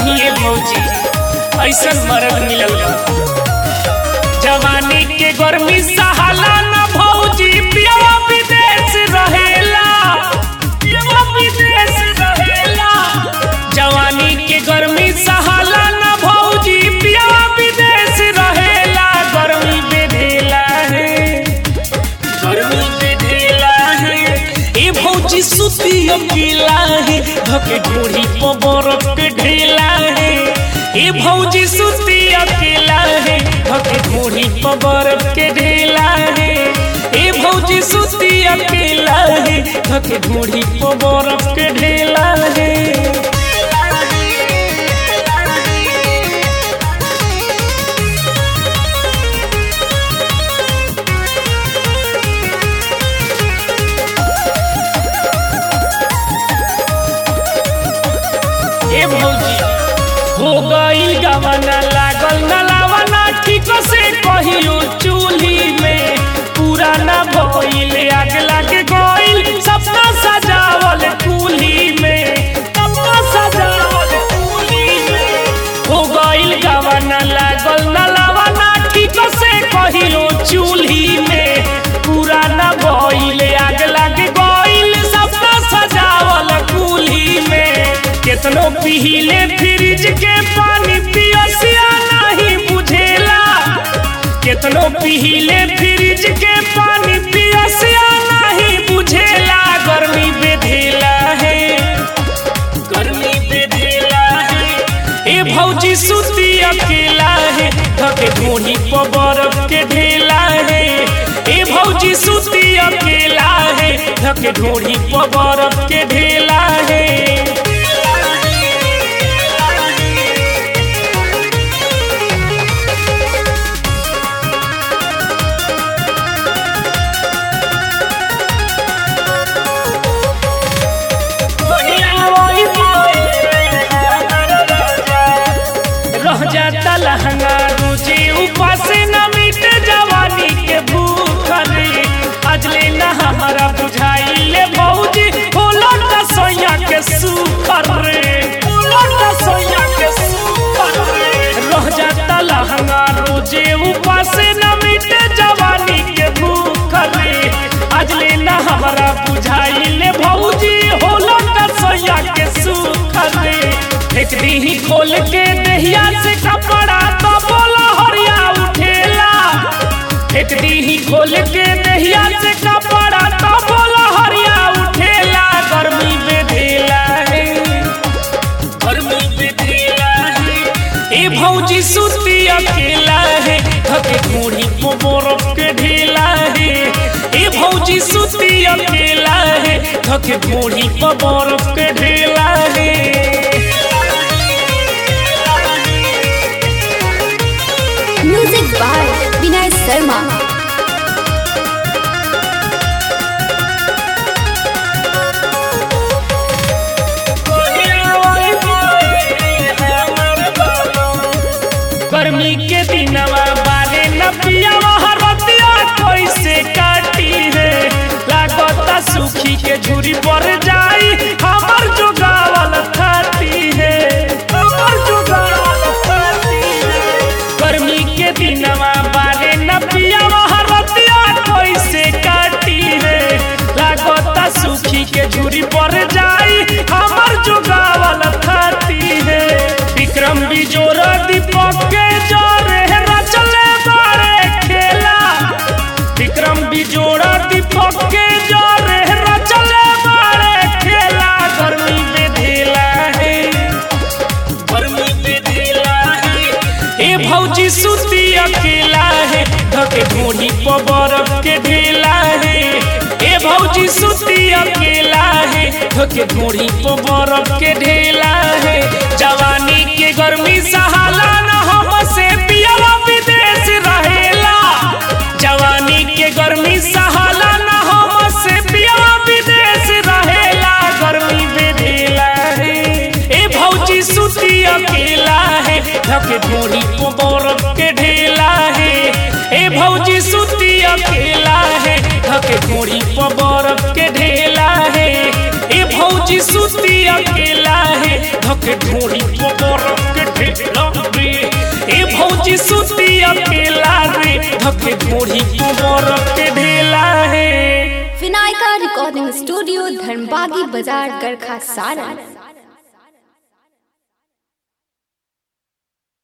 कहीं ए भौजी ऐसन मर्द मिलल बा जवानी के गर्मी सहाला न भौजी पियवा विदेश रहेला पियवा विदेश रहेला जवानी के गर्मी सहाला न भौजी पियवा विदेश रहेला गर्मी बेधेला है गर्मी बेधेला है ए भौजी सुती अकेला है धके ढूढ़ी पर बरफ के ढेला है ए भौजी सुती अकेला है धके ढूढ़ी पर बरफ के ढेला है ए भौजी सुती अकेला है धके ढूढ़ी पर बरफ के ढेला है ए भौजी हो गईल गवना लागल नलावना ठीक से कहियो चूल्ही में पूरा ना भइल आग लागे गईल सपना सजावल कुली में सपना सजावल कुली में हो गईल गवना लागल नलावना ठीक से कहियो चूल्ही में पूरा ना भइल आग लागे गईल सपना सजावल कुली में केतनो पीले फ्रिज के पानी पियसिया नहीं बुझेला केतनो पीले फ्रिज के पानी पियसिया नहीं बुझेला गर्मी बेधेला है गर्मी बेधेला है ए भौजी सुती अकेला है धके ढूंढी पर बर्फ के ढेला है ए भौजी सुती अकेला है धके ढूंढी पर बर्फ के ढेला है रह जाता लहंगा रुचि ऊपर से न मिटे जवानी के भूख रे आज ले ना हमारा बुझाई ले भौजी बोलो का सोया के सुखर रे बोलो का सोया के सुखर रे रह जाता लहंगा रुचि ऊपर से न मिटे जवानी के भूख रे आज ले ना हमारा बुझाई ले भौजी होलो का सोया के सुखर रे फेंक दी खोल के दहिया से कपड़ा तो बोला हरिया उठेला फेंक दी खोल के दहिया से कपड़ा तो बोला हरिया उठेला गर्मी बेधेला है गर्मी बेधेला है ए भौजी सुती अकेला है धके कूढ़ी को बरफ के ढेला है ए भौजी सुती अकेला है धके कूढ़ी को बरफ के ढेला है म्यूजिक बाय विनय शर्मा गर्मी के दिनवा बारे न पियावा हरतिया कैसे काटी है लागता सुखी के झूरी पर जाई हमर जो गावल खाती है हमर जो गावल खाती है गर्मी के दिनवा बारे न पियावा हरतिया कैसे काटी है लागता सुखी के झूरी पर जाई हमर जो गावल खाती है विक्रम बिजोर दीपक के जोरे रचले बारे खेला विक्रम बिजोड़ दीपक के जोरे रचले बारे खेला गर्मी बेधेला है गर्मी बेधेला है ए भौजी सुती अकेला है धके ढूंढी पर बर्फ के ढेला है ए भौजी सुती अकेला है धके ढूंढी पर बर्फ के ढेला है जवानी के गर्मी सहाला न हमसे पियवा विदेश रहेला जवानी के गर्मी सहाला न हमसे पियवा विदेश रहेला गर्मी बेधेला है ए भौजी सुती अकेला है धके ढूंढी को बरफ के ढेला है ए भौजी सुती अकेला है धके ढूंढी को बरफ के ढेला है ए भौजी सुती अकेला है धके ढूंढी को बरफ सखी सुती अकेला रे धके ढोढ़ी कुंवर के ढेला है विनायका रिकॉर्डिंग स्टूडियो धर्मबागी बाजार गरखा सारण